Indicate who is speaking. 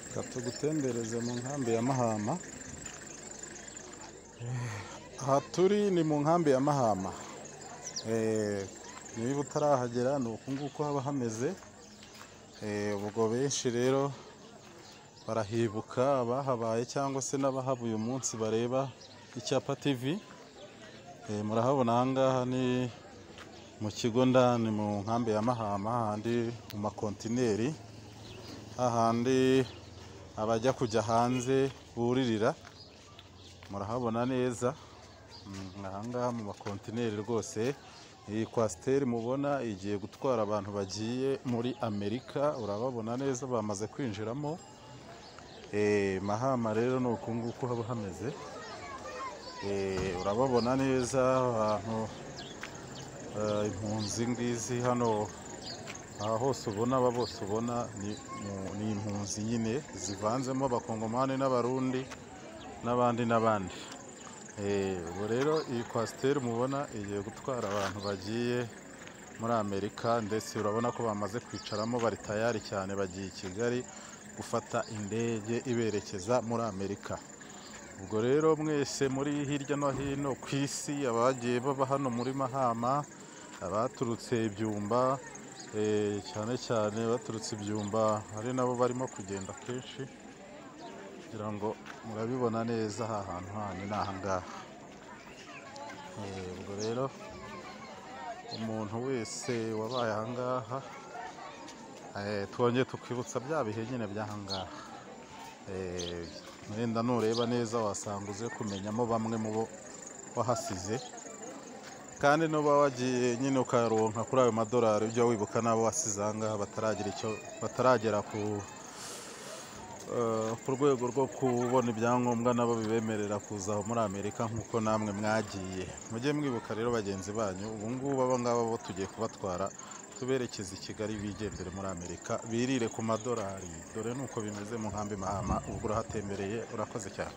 Speaker 1: reka tugutembereze mu nkambi ya Mahama. Aha turi ni mu nkambi ya Mahama. Eh, niba utarahagera ni uku nguku haba hameze. Eh, ubwo benshi rero barahibuka abahabaye cyangwa se n'abahaba uyu munsi bareba icyapa TV. Eh, murahabona aha ngaha ni mu kigo ndani mu nkambi ya Mahama handi mu makontineri hahandi abajya kujya hanze buririra murahabona neza Mm, ahangaha mu makontineri rwose iyi kwasiteri mubona igiye gutwara abantu bagiye muri amerika urababona neza bamaze kwinjiramo Eh, mahama rero ni uku nguku haba hameze Eh, urababona neza abantu eh, impunzi ngizi hano aha hose ubona aba bose ubona ni mu- ni impunzi nyine zivanzemo abakongomani n'abarundi n'abandi n'abandi Eh, ubu rero iyi kwasiteri mubona igiye gutwara abantu bagiye muri amerika ndetse urabona ko bamaze kwicaramo bari tayari cyane bagiye i kigali gufata indege iberekeza muri amerika ubwo rero mwese muri hirya no hino ku isi abagiye baba hano muri mahama abaturutse ibyumba eh, cyane cyane baturutse ibyumba ari nabo barimo kugenda kenshi kugira ngo murabibona neza aha hantu hanyu ni ahangaha Eh, ubwo rero umuntu wese wabaye ahangaha eh, twongeye tukibutsa bya bihe nyine by'ahangaha Eh, wenda nureba neza wasanga uze kumenyamo bamwe mu bo wahasize kandi nuba wagiye nyine ukayaronka kuri ayo madolari ujya wibuka n'abo wasize aha ngaha bataragira icyo bataragera ku eh, ku rwego rwo kubona ibyangombwa nabo bibemerera kuza aho muri amerika nk'uko namwe mwagiye mujye mwibuka rero bagenzi banyu ubu ngubu aba ngaba bo tugiye kubatwara tuberekeza i kigali bigendere muri amerika birire ku madolari dore nuko bimeze mu nkambi mahama ubwo urahatembereye urakoze cyane